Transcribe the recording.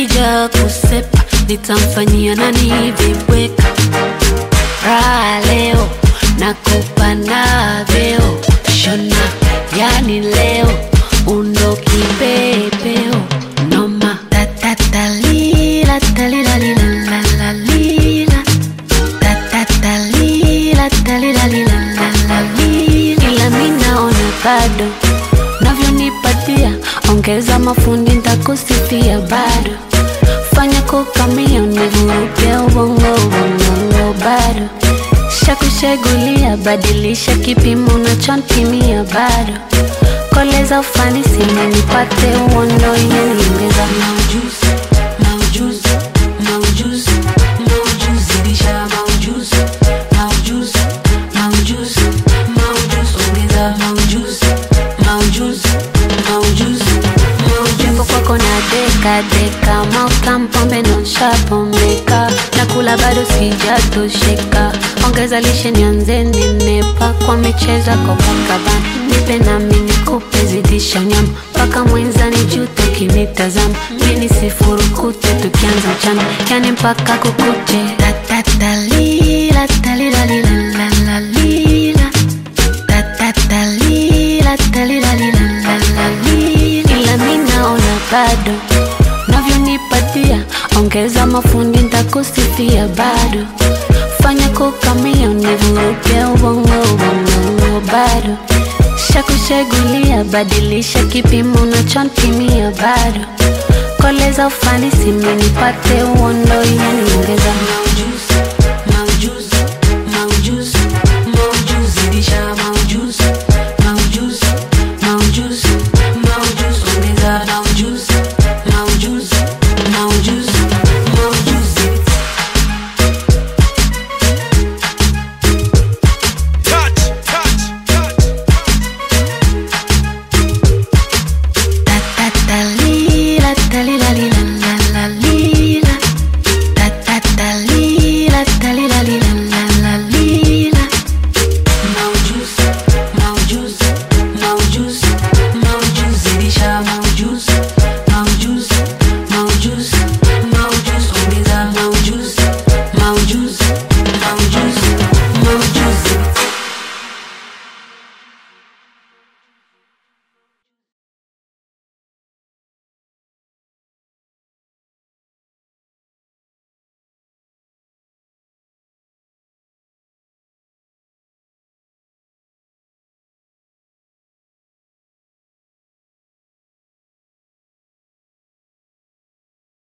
akija kusepa nitamfanyia nani vibweka raha leo nakupa na vyeo shona yani leo undo kipepeo noma tatatalila talilalilalalila tatatalila talilalilalalila ila mi naona bado navyonipatia ongeza mafundi ntakusifia bado fanya kukamia univuruge ubongo ubongo bado shakushegulia badilisha kipimo unachonpimia bado koleza ufanisi menipate uondo yeniongeza maujuzi maujuzi maujuzi maujuzi zidisha maujuzi maujuzi maujuzi maujuzi ongeza maujuzi maujuzi maujuzi maujuzi kwako na deka deka maukampombe nonshapomeka nakula bado sijatosheka ongeza lishe nianze nenepa kwa micheza kopakabana nipe nami nikupe zidisha nyama mpaka mwenzani jute kinitazama mini sifurukute tukianza mchana yani mpaka kukute tatatalila talilalilalalila tatatalila talilalilalalila ila mi naona bado navyonipatia ongeza mafundi ntakusifia bado fanya kukamia univuruge ubongo ubongo bado shakushegulia badilisha kipimo unachonpimia bado koleza ufanisi menipate uondo yaniongeza maujuzi